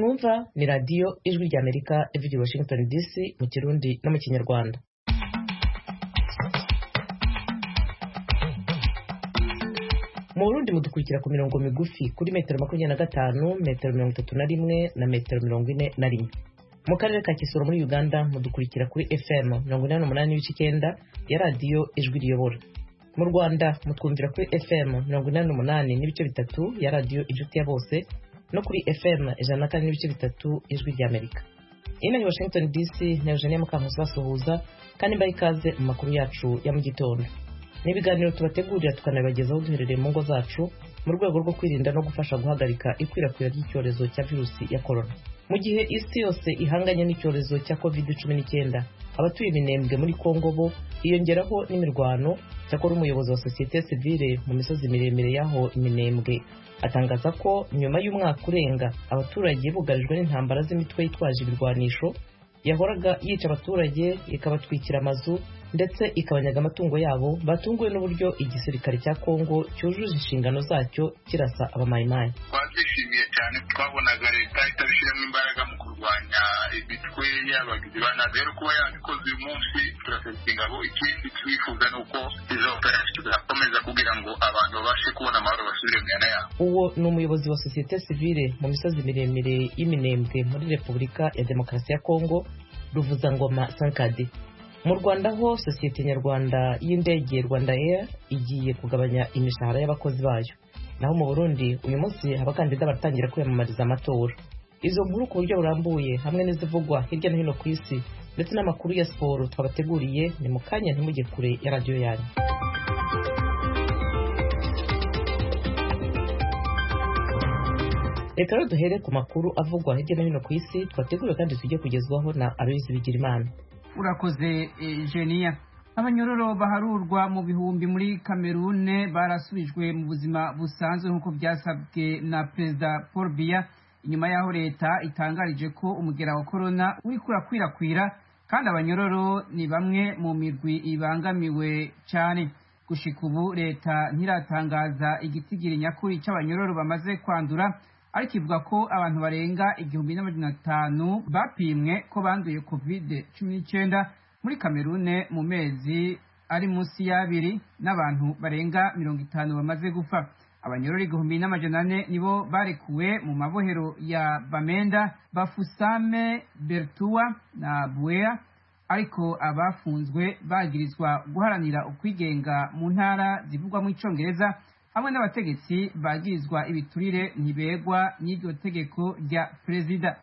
mwumva ni radiyo ijwi rya amerika ivugira washington dc mu kirundi no mu kinyarwanda mu burundi mudukurikira ku mirongo migufi kuri metero makumyabiri na gatanu metero mirongo itatu na rimwe na metero mirongo ine na rimwe mu karere ka kisoro muri uganda mudukurikira kuri fm mirongo inani n'umunani n'ibice icyenda ya radiyo ijwi riyobora mu rwanda mutwumvira kuri fm mirongo inani n'umunani n'ibice bitatu ya radiyo inshuti ya bose no kuri fm ijana na kane n'ibice bitatu ijwi rya amerika ino ni washington dc na eugenia mukankusi basuhuza kandi mbaha ikaze mu makuru yacu ya mu gitondo ni ibiganiro tubategurira tukanabibagezaho duherereye mu ngo zacu mu rwego rwo kwirinda no gufasha guhagarika ikwirakwira ry'icyorezo cya virusi ya korona mu gihe isi yose ihanganye n'icyorezo cya covid cumi n'icyenda abatuye iminembwe muri kongo bo hiyongeraho n'imirwano cyakora umuyobozi wa sosiyete sivile mu misozi miremire y'aho iminembwe atangaza ko nyuma y'umwaka urenga abaturage bugarijwe n'intambara z'imitwe yitwaje ibirwanisho yahoraga yica abaturage ikabatwikira amazu ndetse ikabanyaga amatungo yabo batunguwe n'uburyo igisirikare cya kongo cyujuje inshingano zacyo kirasa abamayimayi twabyishimiye cyane twabonaga leta itabishyiramo imbaraga mu kurwanya imitwe y'abagizi ba nabi rero kuba yabikoze uyu munsi turasabye ingabo ikindi twifuza ni uko izo operasiyo zakomeza kugira ngo abantu babashe kubona amahoro basubire mu myanya yabo uwo ni umuyobozi wa sosiyete sivile mu misozi miremire y'iminembwe muri repubulika ya demokarasi ya kongo ruvuzangoma sankadi mu rwanda ho sosiyete nyarwanda y'indege rwanda air igiye kugabanya imishahara y'abakozi bayo naho mu burundi uyu munsi abakandida baratangira kwiyamamariza amatora izo nkuru ku buryo burambuye hamwe n'izivugwa hirya no hino ku isi ndetse n'amakuru ya siporo twabateguriye ni mu kanya ntimujye kure ya radiyo yanyu reka rero duhere ku makuru avugwa hirya no hino ku isi twateguriwe kandi tujye kugezwaho na aloyizi bigirimana urakoze jeniya abanyororo baharurwa mu bihumbi muri kamerune barasubijwe mu buzima busanzwe nk'uko byasabwe na perezida paul biya inyuma y'aho leta itangarije ko umugera wa korona uri kurakwirakwira kandi abanyororo ni bamwe mu mirwi ibangamiwe cyane gushika ubu leta ntiratangaza igitigiri nyakuri cy'abanyororo bamaze kwandura ariko ivuga ko abantu barenga igihumbi n'amajana atanu bapimwe ko banduye covid cumi n'icyenda muri kamerune mu mezi ari munsi y'abiri n'abantu barenga mirongo itanu bamaze gupfa abanyororo igihumbi n'amajana ane nibo barekuwe mu mabohero ya bamenda bafusame bertuwa na buea ariko abafunzwe bagirizwa guharanira ukwigenga mu ntara zivugwamo icongereza hamwe n'abategetsi bagirizwa ibiturire ntibegwa n'iryo tegeko rya perezida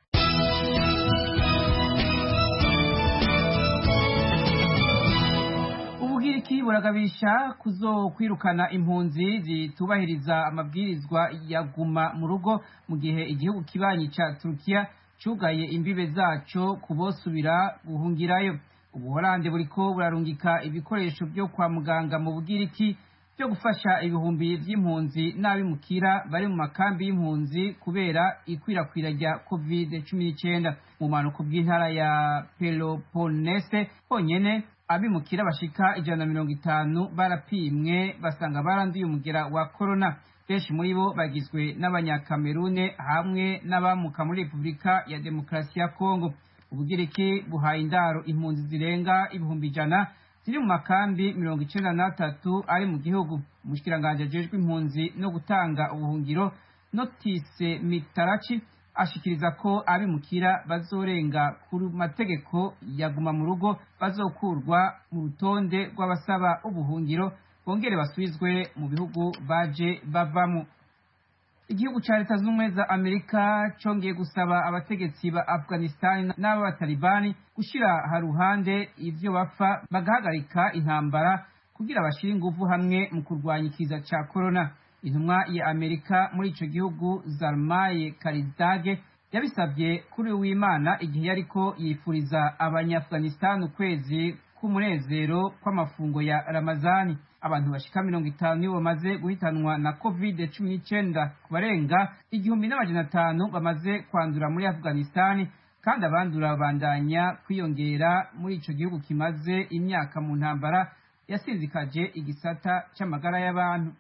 ubugiriki buragabisha kuzo kwirukana impunzi zitubahiriza amabwirizwa ya guma mu rugo mu gihe igihugu kibanyi ca turukiya cugaye imbibe zaco kubosubira guhungirayo ubuholande buriko burarungika ibikoresho vyo kwa muganga mu bugiriki byo gufasha ibihumbi by'impunzi n'abimukira bari mu makambi y'impunzi kubera ikwirakwira rya covid cumi n'icyenda mu mpanuko bw'intara ya peloponese honyene abimukira bashika ijana na mirongo itanu barapimwe basanga baranduye umugera wa korona benshi muri bo bagizwe n'abanyakamerune hamwe n'abamuka muri repubulika ya demokarasi ya kongo ubugiriki buhaye indaro impunzi zirenga ibihumbi ijana ziri mu makambi mirongo icenda n'atatu ari mu gihugu umushikiranganji ajejwe impunzi no gutanga ubuhungiro notise mitaraci ashikiriza ko abimukira bazorenga ku mategeko yaguma mu rugo bazokurwa mu rutonde rw'abasaba ubuhungiro bongere basubizwe mu bihugu baje bavamo igihugu ca leta z'ubumwe za amerika congeye gusaba abategetsi ba afghanistan n'abatalibani gushira haruhande ivyo bapfa bagahagarika intambara kugira bashire inguvu hamwe mu kurwanya ikiza ca korona intumwa ya amerika muri ico gihugu zarmaye karizage yabisabye kuri w'imana igihe yariko yifuriza abanyafghanistan ukwezi k'umunezero kw'amafungo ya ramazani abantu bashika mirongo itanu nibo bamaze guhitanwa na covid cumi n'icyenda ku barenga igihumbi n'amajana atanu bamaze kwandura muri afghanistan kandi abandura babandanya kwiyongera muri ico gihugu kimaze imyaka mu ntambara yasinzikaje igisata c'amagara y'abantu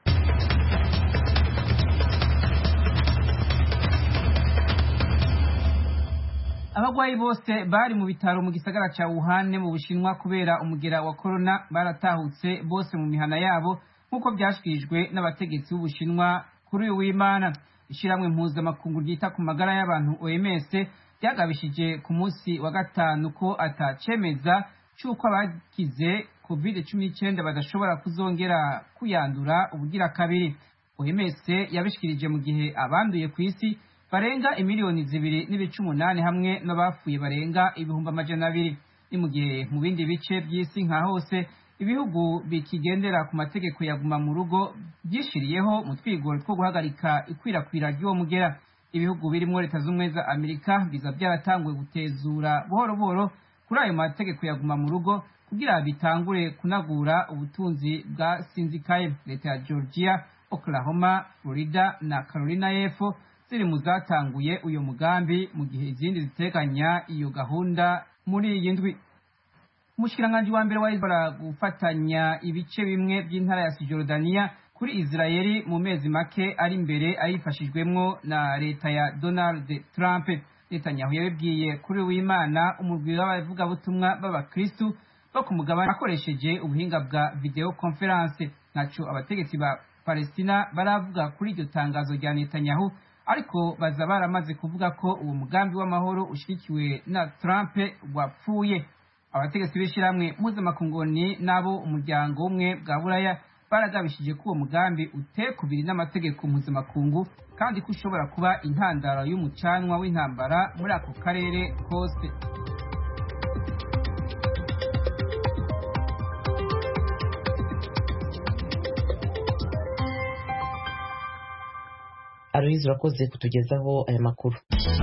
abagwayi bose bari mu bitaro mu gisagara ca Wuhan mu Bushinwa kubera umugera wa corona baratahutse bose mu mihana yabo nk'uko byashikirijwe n'abategetsi b'Ubushinwa kuri uyu w'Imana ishiramwe mpuzamakungu ryita ku magara y'abantu OMS ryagabishije ku munsi wa gatanu ko atacemeza c'uko abagize covid cumi n'icyenda badashobora kuzongera kuyandura ubugira kabiri OMS yabishikirije mu gihe abanduye ku isi barenga imiliyoni zibiri n'ibice umunani hamwe n'abapfuye barenga ibihumbi amajana abiri ni mu gihe mu bindi bice by'isi nka hose ibihugu bikigendera ku mategeko ya guma mu rugo byishiriyeho mu twigoro two guhagarika ikwirakwira ry'uwo mugera ibihugu birimo leta z'ubumwe za amerika biza byaratanguye gutezura buhoro buhoro kuri ayo mategeko ya guma mu rugo kugira bitangure kunagura ubutunzi bwa sinzikaye leta ya georgia oklahoma florida na carolina y'epfo ziri mu zatanguye uyu mugambi mu gihe izindi ziteganya iyo gahunda muri iyi ndwi umushikiranganji wa mbere wahizbara gufatanya ibice bimwe by'intara ya sijorudaniya kuri israeli mu mezi make ari imbere ayifashijwemwo na leta ya donald trump netanyahu yabibwiye kuri w'imana umurwi w'abavugabutumwa b'abakristu bo ku mugabane akoresheje ubuhinga bwa video conference naco abategetsi ba palestina baravuga kuri iryo tangazo rya netanyahu ariko baza baramaze kuvuga ko uwo mugambi w'amahoro ushyigikiwe na trump wapfuye abategetsi b'ishyirahamwe mpuzamakunguni n'abo umuryango umwe bwa buraya baragabishije ko uwo mugambi utekubiri n'amategeko mpuzamakungu kandi ko ushobora kuba intandaro y'umucanwa w'intambara muri ako karere kose aloyizi urakoze kutugezaho aya makuru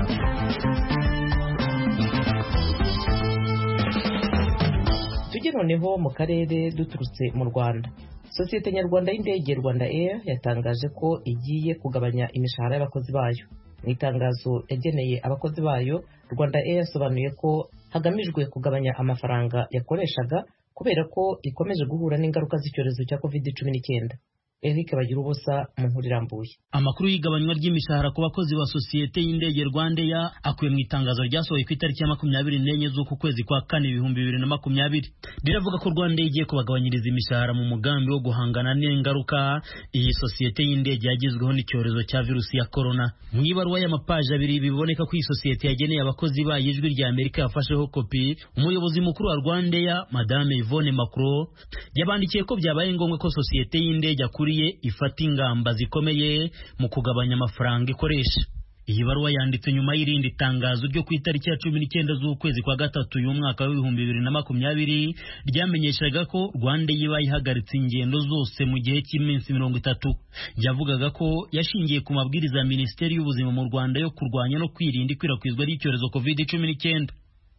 tujye noneho mu karere duturutse mu rwanda sosiyete nyarwanda y'indege rwanda air yatangaje ko igiye kugabanya imishahara y'abakozi bayo mu itangazo yageneye abakozi bayo rwanda air yasobanuye ko hagamijwe kugabanya amafaranga yakoreshaga kubera ko ikomeje guhura n'ingaruka z'icyorezo cya covid cumi n'icyenda Eric bagira ubusa mu nkuru irambuye amakuru y'igabanywa ry'imishahara ku bakozi ba sosiyete y'indege Rwandair akuye mu itangazo ryasohoye ku itariki ya makumyabiri n'enye z'uku kwezi kwa kane ibihumbi bibiri na makumyabiri riravuga ko Rwandair igiye kubagabanyiriza imishahara mu mugambi wo guhangana n'ingaruka iyi sosiyete y'indege yagizweho n'icyorezo cya virusi ya korona mu ibaruwa y'amapaji abiri biboneka ko iyi sosiyete yageneye abakozi bayo ijwi rya Amerika yafasheho kopi umuyobozi mukuru wa Rwandair madame Yvonne Macron yabandikiye ko byabaye ngombwa ko sosiyete y'indege akuri ifata ingamba zikomeye mu kugabanya amafaranga ikoresha iyi baruwa yanditse nyuma y'irindi tangazo ryo ku itariki ya cumi n'icyenda z'ukwezi kwa gatatu y'umwaka w'ibihumbi bibiri na makumyabiri ryamenyeshaga ko rwanda yiba ihagaritse ingendo zose mu gihe cy'iminsi mirongo itatu yavugaga ko yashingiye ku mabwiriza ya minisiteri y'ubuzima mu rwanda yo kurwanya no kwirinda ikwirakwizwa ry'icyorezo covid cumi n'icyenda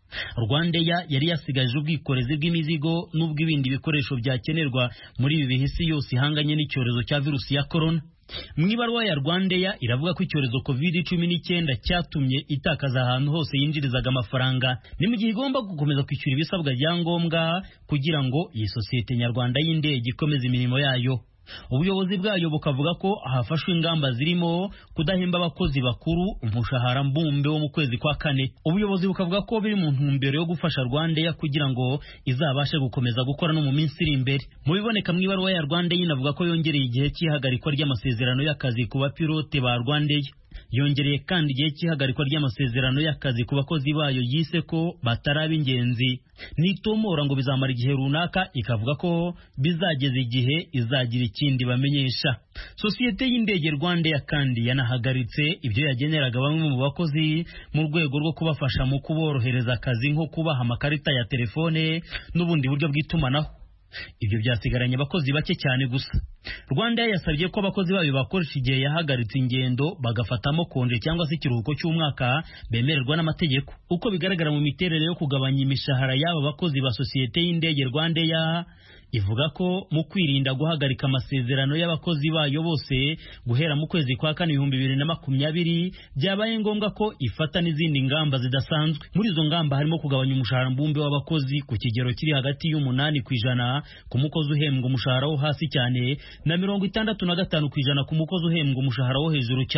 rwandeya yari yasigaje ubwikorezi bw'imizigo n'ubw'ibindi bikoresho byakenerwa muri ibi bihe isi yose ihanganye n'icyorezo cya virusi ya korona mu ibaruwa ya rwandeya iravuga ko icyorezo covid cumi n'icyenda cyatumye itakaza ahantu hose yinjirizaga amafaranga ni mu gihe igomba gukomeza kwishyura ibisabwa bya ngombwa kugira ngo iyi sosiyete nyarwanda y'indege ikomeze imirimo yayo ubuyobozi bwayo bukavuga ko hafashwe ingamba zirimo kudahemba abakozi bakuru umushahara mbumbe wo mu kwezi kwa kane ubuyobozi bukavuga ko biri mu ntumbero yo gufasha rwandeya kugira ngo izabashe gukomeza gukora no mu minsi iri imbere mu biboneka mu ibaruwa ya rwandeya inavuga ko yongereye igihe cy'ihagarikwa ry'amasezerano y'akazi ku bapilote ba rwandeya yongereye kandi igihe cy'ihagarikwa ry'amasezerano y'akazi ku bakozi bayo yise ko bataraba ingenzi nitomora ngo bizamara igihe runaka ikavuga ko bizageza igihe izagira ikindi bamenyesha sosiyete y'indege rwandeya kandi yanahagaritse ibyo yageneraga bamwe mu bakozi mu rwego rwo kubafasha mu kuborohereza akazi nko kubaha amakarita ya telefone n'ubundi buryo bw'itumanaho ibyo byasigaranye abakozi bake cyane gusa rwanda yasabye ko abakozi bayo bakoresha igihe yahagaritse ingendo bagafatamo konje cyangwa se ikiruhuko cy'umwaka bemererwa n'amategeko uko bigaragara mu miterere yo kugabanya imishahara y'aba bakozi ba sosiyete y'indege rwandeya ivuga ko mu kwirinda guhagarika amasezerano y'abakozi bayo bose guhera mu kwezi kwa kane ibihumbi bibiri na makumyabiri byabaye ngombwa ko ifata n'izindi ngamba zidasanzwe muri izo ngamba harimo kugabanya umushahara mbumbe w'abakozi ku kigero kiri hagati y'umunani ku ijana ku mukozi uhembwa umushahara wo hasi cyane na mirongo itandatu na gatanu ku ijana ku mukozi uhembwa umushahara wo hejuru cyane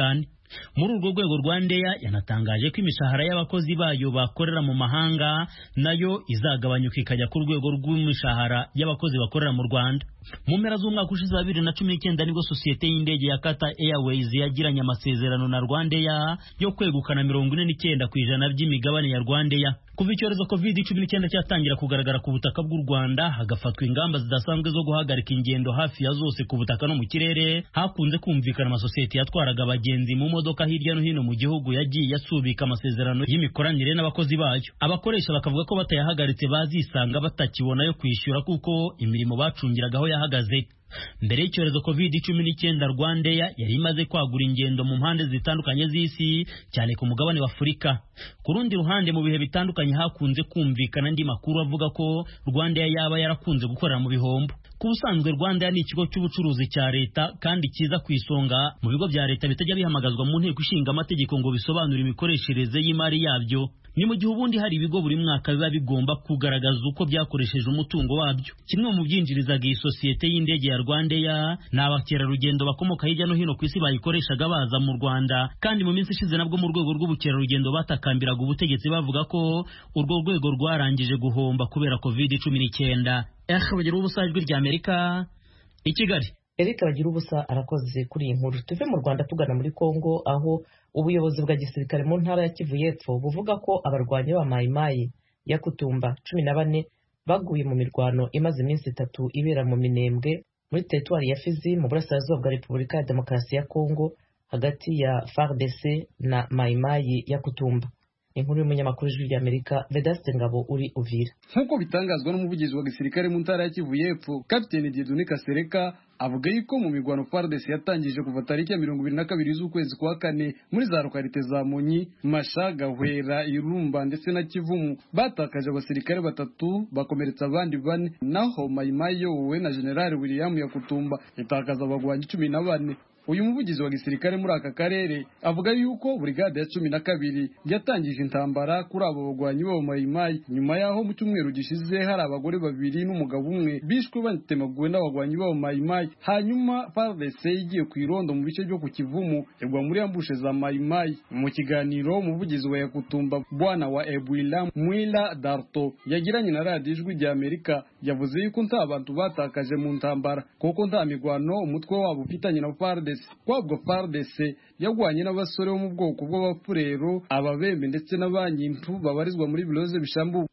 muri urwo rwego rwandeya yanatangaje ko imishahara y'abakozi bayo bakorera mu mahanga nayo izagabanyuka ikajya ku rwego rw'imishahara y'abakozi bakorera mu rwanda mu mpera z'umwaka ushize wa bibiri na cumi n'icyenda nibwo sosiyete y'indege ya Qatar Airways yagiranye amasezerano na Rwandeya yo kwegukana mirongo ine n'icyenda ku ijana by'imigabane ya Rwandeya kuva icyorezo covid cumi n'icyenda cyatangira kugaragara ku butaka bw'u Rwanda hagafatwa ingamba zidasanzwe zo guhagarika ingendo hafi ya zose ku butaka no mu kirere hakunze kumvikana amasosiyete yatwaraga abagenzi mu modoka hirya no hino mu gihugu yagiye asubika amasezerano y'imikoranire n'abakozi bayo abakoresha bakavuga ko batayahagaritse bazisanga batakibona yo kwishyura kuko imirimo bacungiragaho yahagaze mbere y'icyorezo covid cumi n'icyenda rwandeya yari imaze kwagura ingendo mu mpande zitandukanye z'isi cyane ku mugabane wa afurika ku rundi ruhande mu bihe bitandukanye hakunze kumvikana andi makuru avuga ko rwandeya yaba yarakunze gukorera mu bihombo ku busanzwe rwandeya ni ikigo cy'ubucuruzi cya leta kandi kiza ku isonga mu bigo bya leta bitajya bihamagazwa mu nteko ishinga amategeko ngo bisobanure imikoreshereze y'imari yabyo ni mu gihe ubundi hari ibigo buri mwaka biba bigomba kugaragaza uko byakoresheje umutungo wabyo kimwe mu byinjirizaga iyi sosiyete y'indege ya rwandeya ni abakerarugendo bakomoka hirya no hino ku isi bayikoreshaga baza mu rwanda kandi mu minsi ishize nabwo mu rwego rw'ubukerarugendo batakambiraga ubutegetsi bavuga ko urwo rwego rwarangije guhomba kubera covid cumi n'icyenda bagira ubusa ijwi rya amerika i kigali Eric bagira ubusa arakoze kuri iyi nkuru tuve mu Rwanda tugana muri Kongo aho ubuyobozi bwa gisirikare mu ntara ya Kivu y'Epfo buvuga ko abarwanyi ba Mai Mai ya Kutumba cumi na bane baguye mu mirwano imaze iminsi itatu ibera mu Minembwe muri teritwari ya Fizi mu burasirazuba bwa Repubulika ya Demokarasi ya Kongo hagati ya FARDC na Mai Mai ya Kutumba inkuru y'umunyamakuru w'ijwi ry'Amerika Vedaste Ngabo uri Uvira nk'uko bitangazwa n'umuvugizi wa gisirikare mu ntara ya Kivu y'Epfo Kapiteni Dieudonné Kasereka avuga yuko mu mirwano FARDC yatangije kuva tariki ya mirongo ibiri na kabiri z'ukwezi kwa kane muri za lokalite za Monyi Mashaga Hwera Irumba ndetse na Kivumu batakaje abasirikare batatu bakomeretsa abandi bane naho Mayimayi yowe na General William Yakutumba itakaza abagwanyi cumi na bane uyu muvugizi wa gisirikare muri aka karere avuga yuko burigade ya cumi na kabiri yatangije intambara kuri abo bagwanyi b'abamayimayi nyuma y'aho mu cyumweru gishize hari abagore babiri n'umugabo umwe bishwe batemaguwe n'abagwanyi b'abamayimayi hanyuma FARDC igiye ku irondo mu bice byo ku kivumu igwa muri ambushe za mayimayi mu kiganiro umuvugizi wa yakutumba bwana wa Ebwila Mwila Darto yagiranye na radiyo ijwi rya Amerika yavuze yuko nta bantu batakaje mu ntambara kuko nta migwano umutwe wabo ufitanye na FARDC kwabwo FARDC yagwanye n'abasore bo mu bwoko bw'abapfurero ababembe ndetse n'abanyintu babarizwa muri biloze bishambu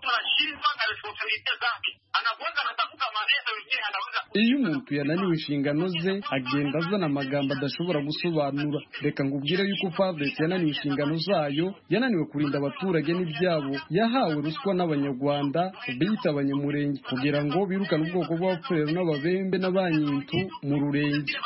iyo umuntu yananiwe inshingano ze agenda azana amagambo adashobora gusobanura reka ngubwire yuko FARDC yananiwe inshingano zayo yananiwe kurinda abaturage n'ibyabo yahawe ruswa n'abanyarwanda biyita abanyamurenge kugira ngo birukane ubwoko bw'abapfurero n'ababembe n'abanyintu mu rurenge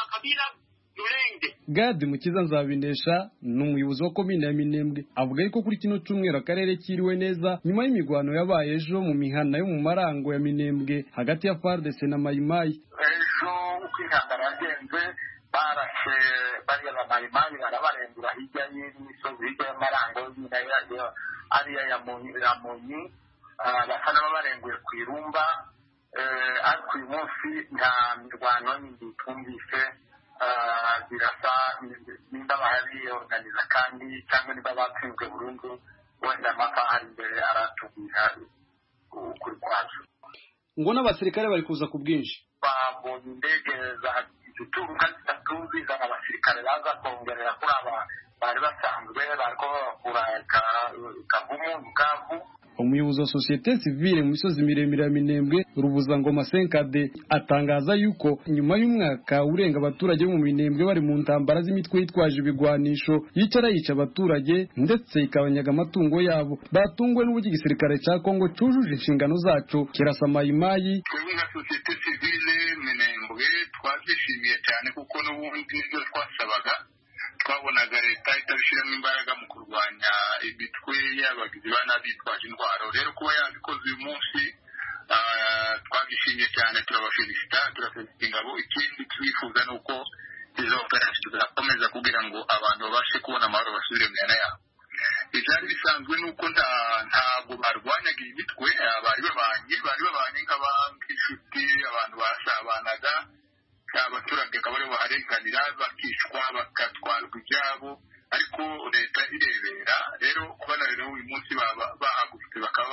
Gadi Mukiza Nzabinesha ni umuyobozi wa komine ya Minembwe avuga yuko kuri kino cyumweru akarere kiriwe neza nyuma y'imigwano yabaye ejo mu mihana yo mu marango ya Minembwe hagati ya FARDC na Mayimayi ejo uko intambara yagenze barashe bariya bamayimayi barabarengura hirya y'imisozi hirya y'amarango nyine yayo ariya ya Monyi basa n'ababarenguye ku irumba ariko uyu munsi nta mirwano yindi twumvise birasa nimba bariyoganiza kandi cyangwa niba batsinzwe burundu wenda amasaha ari imbere aratubwira ukuri kwazo ngo n'abasirikare bari kuza ku bwinshi babonye indege za zitunga zitatu zizana abasirikare baza kongerera kuri aba bari basanzwe bariko babakura kavumu bukavu umuyobozi wa sosiyete sivile mu misozi miremire ya minembwe rubuzangoma senkade atangaza yuko nyuma y'umwaka urenga abaturage bo mu minembwe bari mu ntambara z'imitwe yitwaje ibigwanisho yicara yica abaturage ndetse ikabanyaga amatungo yabo batunguwe n'uburyo igisirikare cya kongo cyujuje inshingano zaco kirasa mayimayi twebwe nka sosiyete sivile minembwe twabyishimiye cyane kuko n'ubundi nibyo twasabaga twabonaga leta itabishyiramo imbaraga mu kurwanya imitwe y'abagizi ba nabi bitwaje intwaro rero kuba yabikoze uyu munsi twabyishimiye cyane turabashimisita turafelicita ingabo ikindi twifuza ni uko izo operasiyo zakomeza kugira ngo abantu babashe kubona amahoro basubire mu myanya yabo ibyari bisanzwe ni uko ntabwo barwanyaga iyi mitwe bari babanye bari babanye nk'inshuti abantu basabanaga abaturage akaba aribo baharenganira bakicwa bagatwarwa ibyabo ariko leta irebera rero kubona rero uyu munsi bahagurutse bakaba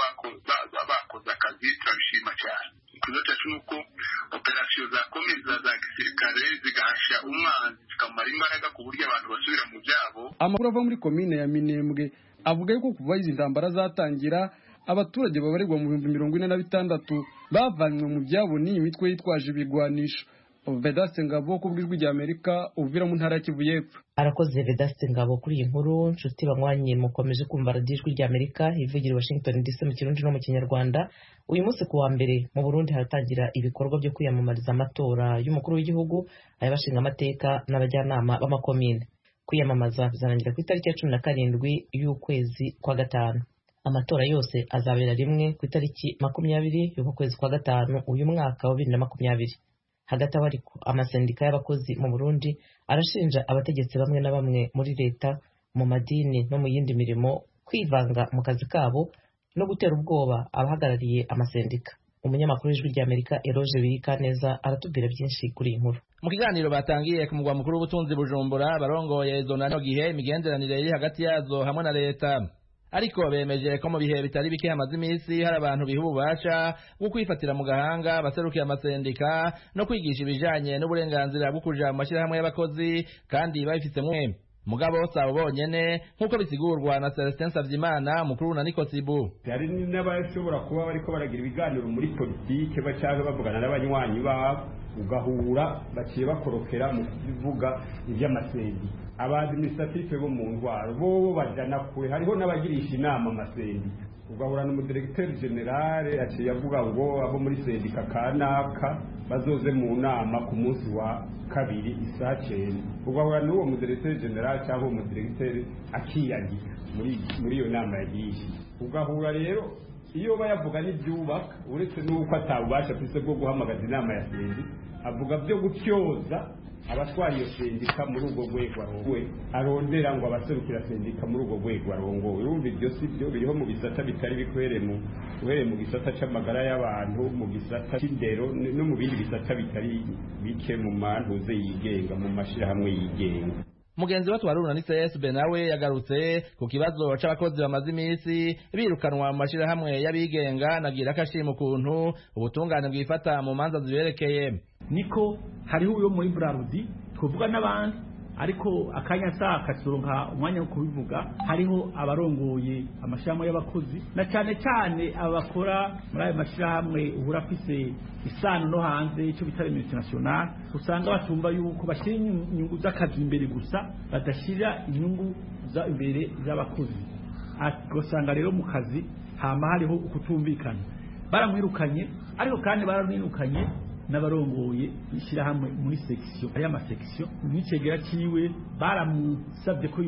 bakoze akazi turabishima cyane ikibazo cyacu ni uko operasiyo zakomeza za gisirikare zigahashya umwanzi zikamara imbaraga ku buryo abantu basubira mu byabo amakuru ava muri komine ya minembwe avuga yuko kuva izi ntambara zatangira abaturage babarirwa mu bihumbi mirongo ine na bitandatu bavanywe mu byabo n'iyi mitwe yitwaje ibigwanisho vedaste ngabo ku bw'ijwi rya amerika uvira mu ntara ya kivu y'epfo arakoze vedaste ngabo kuri iyi nkuru nshuti banywanyi mukomeje kumva radiyo ijwi rya amerika ivugira i washington dc mu kirundi no mu kinyarwanda uyu munsi ku wa mbere mu burundi haratangira ibikorwa byo kwiyamamariza amatora y'umukuru w'igihugu ay'abashinga amateka n'abajyanama b'amakomine kwiyamamaza bizarangira ku itariki ya cumi na karindwi y'ukwezi kwa gatanu amatora yose azabera rimwe ku itariki makumyabiri y'uku kwezi kwa gatanu uyu mwaka wa bibiri na makumyabiri hagati aho ariko amasendika y'abakozi mu burundi arashinja abategetsi bamwe na bamwe muri leta mu madini no mu yindi mirimo kwivanga mu kazi kabo no gutera ubwoba abahagarariye amasendika umunyamakuru w'ijwi ry'amerika eroge birikaneza aratubwira byinshi kuri iyi nkuru mu kiganiro batangiye ku mugwa mukuru w'ubutunzi bujumbura barongoye izo na gihe imigenderanire iri hagati yazo hamwe na leta ariko bemeje ko mu bihe bitari bike hamaze iminsi hari abantu biha ububasha bwo kwifatira mu gahanga baserukiye amasendika no kwigisha ibijanye n'uburenganzira bwo kuja mu mashyirahamwe y'abakozi kandi babifitsemwe mugabo sabo bonyene nk'uko bisigurwa na Celestin Savyimana mukuru na Nikosibu hari n'abashobora kuba bariko baragira ibiganiro muri politike bacaga bavugana n'abanywanyi babo ugahura baciye bakorokera mu kuvuga iby'amasendi abadiminisitatife bo mu ndwara bo bajana kure hariho n'abagirisha inama amasendi ugahura n'umudiregiteri generale aciye avuga ngo abo muri sendika kanaka bazoze mu nama ku munsi wa kabiri isaa cyenda ugahura n'uwo mudiregiteri generale cyangwa uwo mudiregiteri akiyandika muri iyo nama yagiye ugahura rero iyo bayavuga n'ibyubaka uretse n'uko atabubasha afite bwo guhamagaza inama ya sendi avuga byo gutyoza abatwara iyo sendika muri urwo rwego arongowe arondera ngo abaserukira sendika muri urwo rwego arongowe urumva ibyo si byo biriho mu bisata bitari bikwere mu uhereye mu gisata c'amagara y'abantu mu gisata c'indero no mu bindi bisata bitari bike mu mantuze yigenga mu mashirahamwe yigenga mugenzi we twaruna ni CSB nawe yagarutse ku kibazo c'abakozi bamaze iminsi birukanwa mu mashirahamwe y'abigenga nagira akashima ukuntu ubutungane bwifata mu manza ziberekeye niko hariho uyo muri Brarudi twovuga n'abandi ariko akanya saa katuronka umwanya wo kubivuga hariho abarongoye amashirahamwe y'abakozi na cyane cyane abakora muri ayo mashirahamwe uhura afise isano no hanze icyo bita multinational usanga batumva yuko bashyira inyungu z'akazi imbere gusa badashyira inyungu za imbere z'abakozi ugasanga rero mu kazi hama hariho ukutumvikana baramwirukanye ariko kandi baramwirukanye n'abarongoye ishyirahamwe muri sekisiyo hariyo amasekisiyo n'icegera ciwe baramusabye ko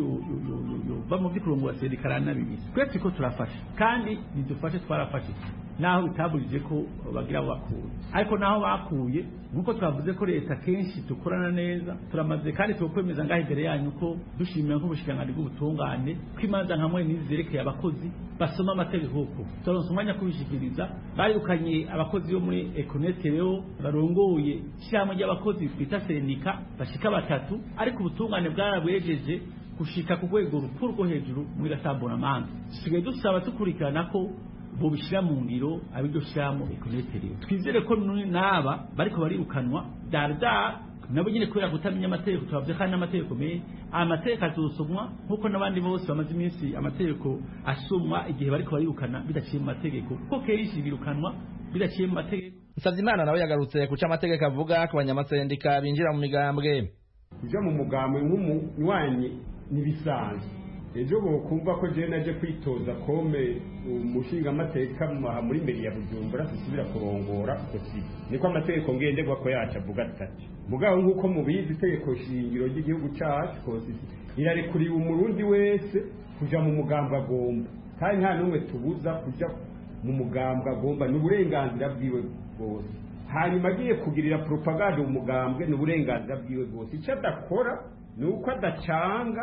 yova mu vy'ukurongora sendika aranabibizi twese ko turafashe kandi nidufashe twarafashe naho bitaburije ko bagira abo bakuye ariko naho bakuye nk'uko twavuze ko leta kenshi dukorana neza turamaze kandi tukwemeza ngaho imbere yanyu ko dushimira nk'ubushikiranganji bw'ubutungane ko imanza nka mwe n'izi zerekeye abakozi basoma amategeko ko turonse umwanya kubishikiriza barirukanye abakozi bo muri ekonete rero barongoye ishyirahamwe ry'abakozi twita sendika bashika batatu ariko ubutungane bwarabwejeje gushika ku rwego rukuru rwo hejuru muri gasamburamanga dusigaye dusaba tukurikirana ko bobishyira mu ngiro abiryo shyiramo ekonete twizere ko n'aba bariko barirukanwa darda nabo nyine kubera kutamenya amategeko tubavuze kandi n'amategeko menshi amategeko azosomwa nk'uko n'abandi bose bamaze iminsi amategeko asomwa igihe bariko barirukana bidaciye mu mategeko kuko kenshi birukanwa bidaciye mu mategeko Nsavimana nawe yagarutse kuca amategeko avuga ku banyamasendika binjira mu migambwe kuja mu mugambwe nk'umunywanyi n'ibisanzwe ejo bokumva ko jewe naje kwitoza kome umushinga amateka muri meri ya bujumbura dusubira kurongora kosi niko amategeko ngenderwa ko yacu avuga atati mugabo nk'uko mubizi itegeko shingiro ry'igihugu cacu kosi irarekuriwe umurundi wese kuja mu mugambwe agomba kandi nta n'umwe tubuza kuja mu mugambwe agomba ni uburenganzira bwiwe bwose hanyuma agiye kugirira propagande mu mugambwe ni uburenganzira bwiwe bwose icyo adakora ni uko adacanga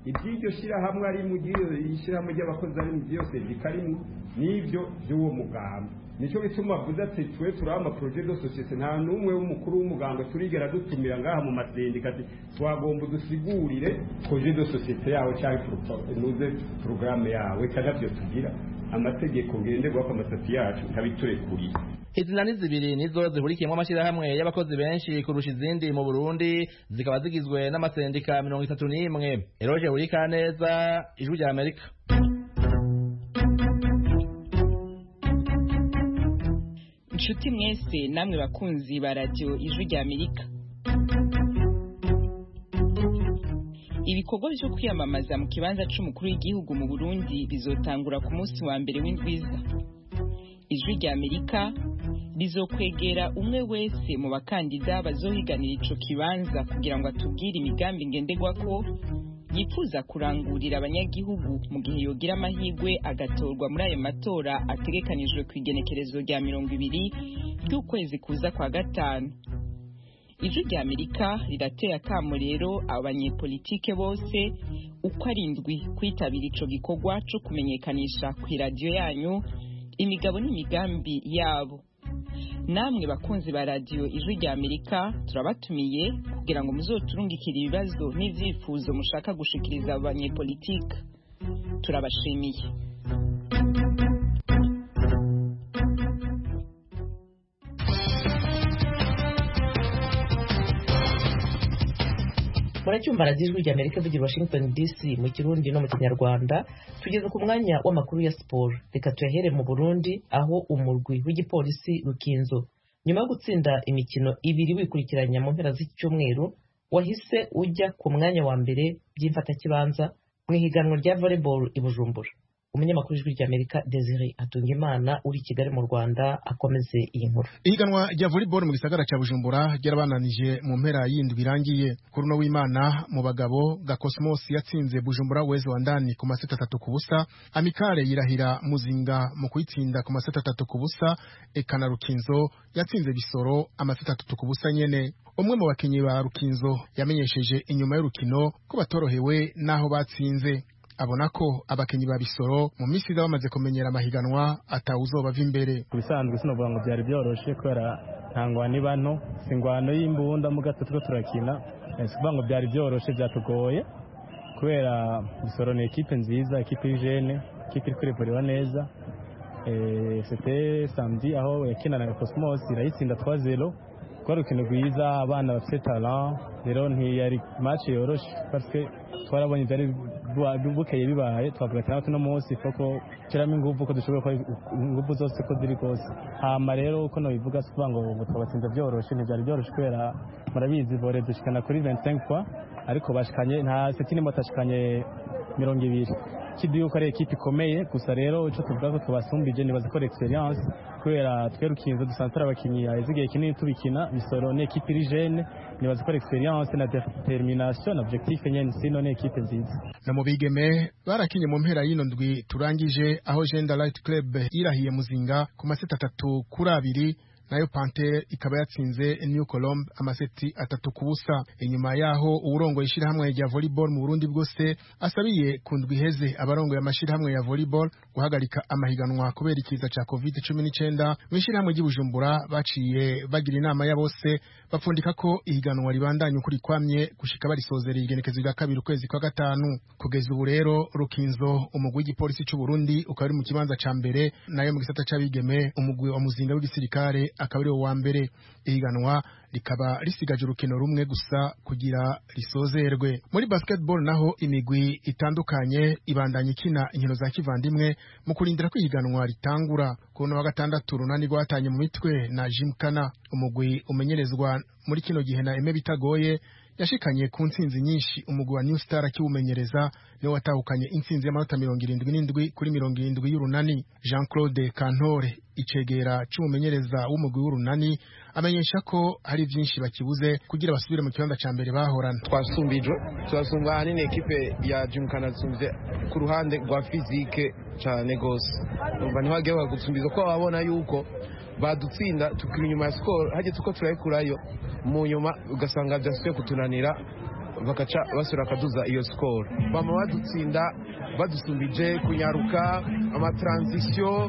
iby'iryo shyirahamwe ari mu ishyirahamwe ry'abakozi ari mu by'iyo sendika arimo n'ibyo by'uwo muganga nicyo bituma avuze ati twe turiho amaporoje do sosiyete nta n'umwe w'umukuru w'umuganga turigera dutumira ngaha mu masendika ati twagomba udusigurire poroje do sosiyete yawe cyangwa nuze porogaramu yawe cyangwa byo tugira amategeko ngenderwaho amasati yacu ntabiturekuriye izina ni zibiri nizo zihurikiyemo amashyirahamwe y'abakozi benshi kurusha izindi mu burundi zikaba zigizwe n'amasendika mirongo itatu n'imwe eroge burikaneza ijwi rya amerika inshuti mwese namwe bakunzi ba radiyo ijwi rya amerika ibikorwa byo kwiyamamaza mu kibanza cy'umukuru w'igihugu mu burundi bizotangura ku munsi wa mbere w'indwiza ijwi rya amerika rizokwegera umwe wese mu bakandida bazohiganira ico kibanza kugira ngo atubwire imigambi ngenderwa ko yifuza kurangurira abanyagihugu mu gihe yogira amahirwe agatorwa muri ayo matora ategekanijwe ku igenekerezo rya mirongo ibiri ry'ukwezi kuza kwa gatanu ijwi rya amerika rirateye akamo rero abanyepolitike bose uko ari indwi kwitabira ico gikorwa co kumenyekanisha ku iradiyo yanyu imigabo n'imigambi yabo namwe bakunzi ba radiyo ijwi rya amerika turabatumiye kugira ngo muzoturungikire ibibazo n'ivyifuzo mushaka gushikiriza abanyepolitike turabashimiye muracyumva radiyo ijwi rya amerika ivugira washington dc mu kirundi no mu kinyarwanda tugeze ku mwanya w'amakuru ya siporo reka tuyahere mu burundi aho umurwi w'igipolisi rukinzo nyuma yo gutsinda imikino ibiri wikurikiranya mu mpera z'icyumweru wahise ujya ku mwanya wa mbere by'imfatakibanza mu ihiganwa rya volleyball i bujumbura umunyamakuru w'ijwi ry'amerika desire atungimana uri i kigali mu rwanda akomeze iyi nkuru ihiganwa rya volleyball mu gisagara cya bujumbura ryarabananije mu mpera y'indwi irangiye kuri uno w'imana mu bagabo gakosmos yatsinze bujumbura wezi wa ndani ku maseti atatu ku busa amikare yirahira muzinga mu kuyitsinda ku maseti atatu ku busa eka na rukinzo yatsinze bisoro amaseti atatu ku busa nyene umwe mu bakinnyi ba rukinzo yamenyesheje inyuma y'urukino ko batorohewe n'aho batsinze abona ko abakinnyi ba bisoro mu minsi iza bamaze kumenyera amahiganwa atawuzobava imbere ku bisanzwe sinovuga ngo byari byoroshe kubera nta ngwano iba nto si ingwano y'imbunda mu gato turiko turakina si kuvuga ngo byari byoroshe byatugoye kubera bisoro ni ekipe nziza ekipe y'ijene ekipe iri kurivurira neza sete samedi aho yakinana na cosmos irayitsinda 3-0 rwari urukino rwiza abana bafite talent rero ntiyari match yoroshe parce twarabonye byari bukeye bibaye twavuga ati natwe uno munsi koko shyiramo ingufu ko dushobora gukora ingufu zose ko ziri kose hama rero uko nabivuga si ukuvuga ngo twabatsinze byoroshe ntibyari byoroshe kubera murabizi vore dushikana kuri 25 kwa ariko bashikanye nta seti nimwe batashikanye mirongo ibiri kidu yuko ari ekipe ikomeye gusa rero icyo tuvuga ko tubasumbije nibaza ko experience kubera twe rukinzo dusanzwe turi abakinnyi haheze igihe kinini tubikina bisoro ni ekipe iri jene nibaza ko experience na determination na objectif nyene sino ni ekipe nziza na mu bigeme barakinye mu mpera y'ino ndwi turangije aho Gender Light Club yirahiye muzinga ku maseti atatu kuri abiri nayo Panthère ikaba yatsinze New Colombe amaseti atatu ku busa inyuma yaho uburongo ishirahamwe rya volleyball mu Burundi bwose asabiye ku ndwi iheze abarongoye amashirahamwe ya volleyball guhagarika amahiganwa kubera ikiza ca COVID-19 mu ishirahamwe ry'Ibujumbura baciye bagira inama ya bose bapfundika ko ihiganwa ribandanya ukuri kwamye gushika barisozera igenekezo rya kabiri ukwezi kwa gatanu kugeza ubu rero Rukinzo umugwi w'igipolisi c'u Burundi ukaba uri mu kibanza ca mbere nayo mu gisata c'abigeme umugwi wa muzinga w'igisirikare akaba ari wa mbere ihiganwa rikaba risigaje urukino rumwe gusa kugira risozerwe muri basketball naho imigwi itandukanye ibandanya ikina inkino za kivandimwe mu kurindira ko ihiganwa ritangura ku wa gatandatu runani rwatanye mu mitwe na Jimkana umugwi umenyerezwa muri kino gihe na Eme bitagoye yashikanye ku ntsinzi nyinshi umugwi wa New Star akiwumenyereza niwe watahukanye intsinzi y'amanota mirongo irindwi n'indwi kuri mirongo irindwi y'urunani Jean Claude Kantore icegera c'umumenyereza w'umugwi w'urunani amenyesha ko hari vyinshi bakibuze kugira basubire mu kibanza ca mbere bahorana twasumbijwe turasumba ahanini ekipe ya Jimkana tsumvye ku ruhande rwa fizike cane gose umva ntiwagiye bagusumbiza ko babona yuko badutsinda tukiri inyuma ya skoro hageze uko turayikurayo mu nyuma ugasanga byasubiye kutunanira bagaca basura bakaduza iyo sikoro bama badutsinda badusumbije kunyaruka amatransition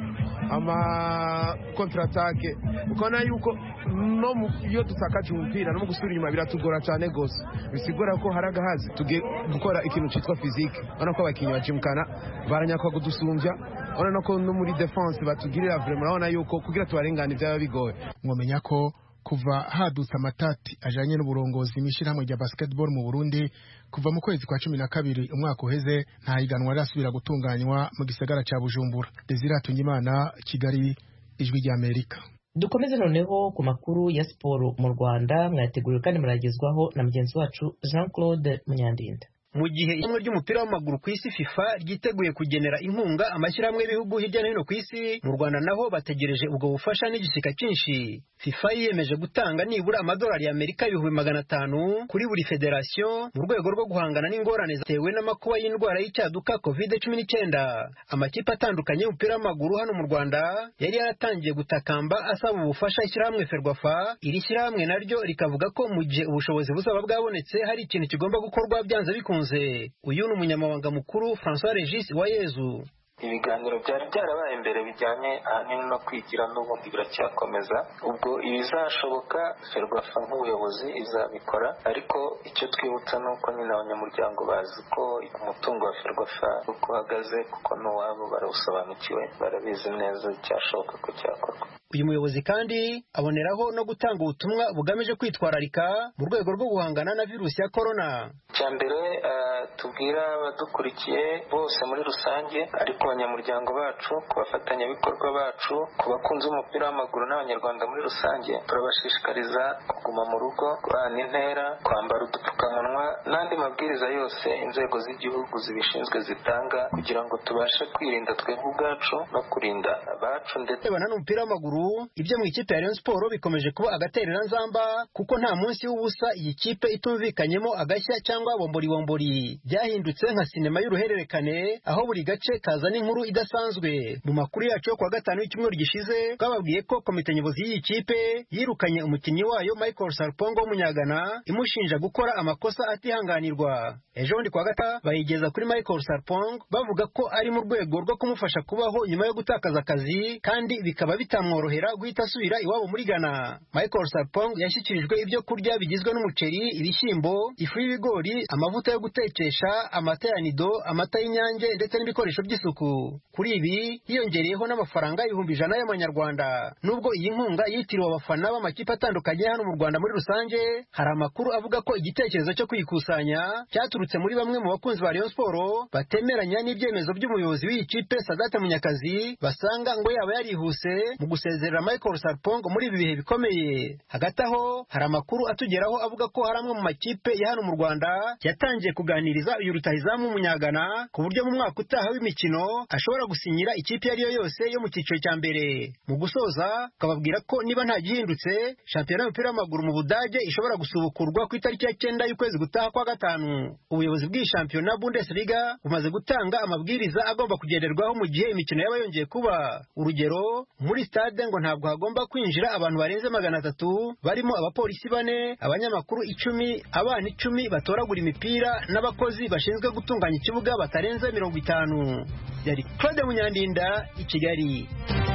amakontratake ukabona yuko no iyo dutakaje umupira no mu gusubira inyuma biratugora cyane rwose bisigura ko hari agahazi tugiye gukora ikintu cyitwa fizike urabona ko abakinnyi bacimukana baranyakwa kudusumbya urabona ko no muri defense batugirira vrema urabona yuko kugira tubarengane byaba bigoye mwamenya ko kuva hadutse amatati ajanye n'uburongozi mw'ishyirahamwe rya basketball mu Burundi kuva mu kwezi kwa cumi na kabiri umwaka uheze nta higanwa rirasubira gutunganywa mu gisagara ca Bujumbura Desire Hatungimana Kigali ijwi rya Amerika dukomeze noneho ku makuru ya siporo mu Rwanda mwateguriwe kandi muragezwaho na mugenzi wacu Jean Claude Munyandinda mu gihe ishyirahamwe ry'umupira w'amaguru ku isi FIFA ryiteguye kugenera inkunga amashyirahamwe y'ibihugu hirya no hino ku isi mu Rwanda naho bategereje ubwo bufasha n'igishyika cyinshi FIFA yiyemeje gutanga nibura amadolari y'Amerika ibihumbi magana atanu kuri buri federasiyo mu rwego rwo guhangana n'ingorane zatewe n'amakuba y'indwara y'icyaduka covid cumi n'icyenda amakipe atandukanye y'umupira w'amaguru hano mu Rwanda yari yaratangiye gutakamba asaba ubufasha ishyirahamwe Ferwafa iri shyirahamwe naryo rikavuga ko mu gihe ubushobozi buzaba bwabonetse hari ikintu kigomba gukorwa byanze bikunze uyu ni umunyamabanga mukuru François Regis Uwayezu ibiganiro byari byarabaye mbere bijyanye ahanini no kwigira n'ubundi biracyakomeza ubwo ibizashoboka ferwafa nk'ubuyobozi izabikora ariko icyo twibutsa ni uko nyine abanyamuryango bazi ko umutungo wa ferwafa uko uhagaze kuko n'uwabo barawusobanukiwe barabizi neza icyashoboka ko cyakorwa uyu muyobozi kandi aboneraho no gutanga ubutumwa bugamije kwitwararika mu rwego rwo guhangana na virusi ya korona icya mbere tubwira abadukurikiye bose muri rusange ariko abanyamuryango bacu ku bafatanyabikorwa bacu ku bakunzi b'umupira w'amaguru n'abanyarwanda muri rusange turabashishikariza kuguma mu rugo guhana intera kwambara udupfukamunwa n'andi mabwiriza yose inzego z'igihugu zibishinzwe zitanga kugira ngo tubashe kwirinda twebwe ubwacu no kurinda abacu ndetse n'umupira w'amaguru ibyo mu ikipe ya Rayon Sport bikomeje kuba agaterera nzamba kuko nta munsi w'ubusa iyi kipe itumvikanyemo agashya cyangwa bombori bombori byahindutse nka sinema y'uruhererekane aho buri gace kazana inkuru idasanzwe mu makuru yacu yo kuwa gatanu y'icyumweru gishize twababwiye ko komite nyobozi y'iyi kipe yirukanye umukinnyi wayo Michael Sarpongo w'umunyagana imushinja gukora amakosa atihanganirwa ejo bundi kuwa gatanu bayigeza kuri Michael Sarpong bavuga ko ari mu rwego rwo kumufasha kubaho nyuma yo gutakaza akazi kandi bikaba bitamworohera guhita asubira iwabo muri Ghana Michael Sarpong yashyikirijwe ibyo kurya bigizwe n'umuceri ibishyimbo ifu y'ibigori amavuta yo gutekesha amata ya nido amata y'inyange ndetse n'ibikoresho by'isuku kuri ibi hiyongereyeho n'amafaranga ibihumbi ijana y'amanyarwanda nubwo iyi nkunga yitiriwe abafana b'amakipe atandukanye hano mu Rwanda muri rusange hari amakuru avuga ko igitekerezo cyo kuyikusanya cyaturutse muri bamwe mu bakunzi ba Rayon Sport batemeranya n'ibyemezo by'umuyobozi w'iyi kipe Sadate Munyakazi basanga ngo yaba yarihuse mu gusezerera Michael Sarpong muri ibi bihe bikomeye hagati aho hari amakuru atugeraho avuga ko hari amwe mu makipe ya hano mu Rwanda yatangiye kuganiriza uyu rutahizamu w'umunyagana ku buryo mu mwaka utaha w'imikino ashobora gusinyira ikipe iyo ari yo yose yo mu cyiciro cya mbere mu gusoza ukababwira ko niba nta gihindutse shampiyona y'umupira w'amaguru mu Budage ishobora gusubukurwa ku itariki ya cyenda y'ukwezi gutaha kwa gatanu ubuyobozi bw'iyi shampiyona Bundesliga bumaze gutanga amabwiriza agomba kugenderwaho mu gihe imikino yaba yongeye kuba urugero muri stade ngo ntabwo hagomba kwinjira abantu barenze magana atatu barimo abapolisi bane abanyamakuru icumi abana icumi batoragura imipira n'abakozi bashinzwe gutunganya ikibuga batarenze mirongo itanu yari Claude Munyandinda i Kigali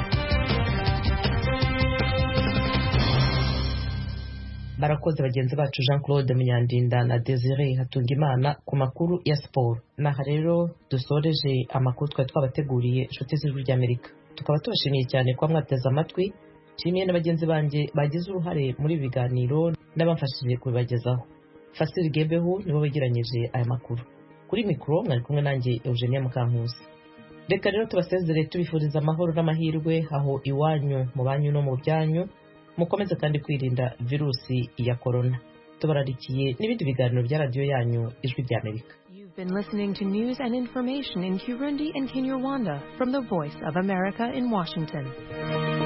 barakoze bagenzi bacu jean claude munyandinda na desire hatungimana ku makuru ya siporo naha rero dusoreje amakuru twari twabateguriye inshuti z'ijwi ry'amerika tukaba tubashimiye cyane kuba mwateze amatwi nshimiye na bagenzi banjye bagize uruhare muri ibi biganiro n'abamfashije kubibagezaho fasiri gebeho nibo begeranyije aya makuru kuri mikoro mwari kumwe nanjye eugenia mukankusi reka rero tubasezere tubifuriza amahoro n'amahirwe aho iwanyu mu banyu no mu byanyu mukomeze kandi kwirinda virusi ya korona tubararikiye n'ibindi biganiro bya radiyo yanyu ijwi ry'amerika You've been listening to news and information in Kirundi and Kinyarwanda from the Voice of America in Washington.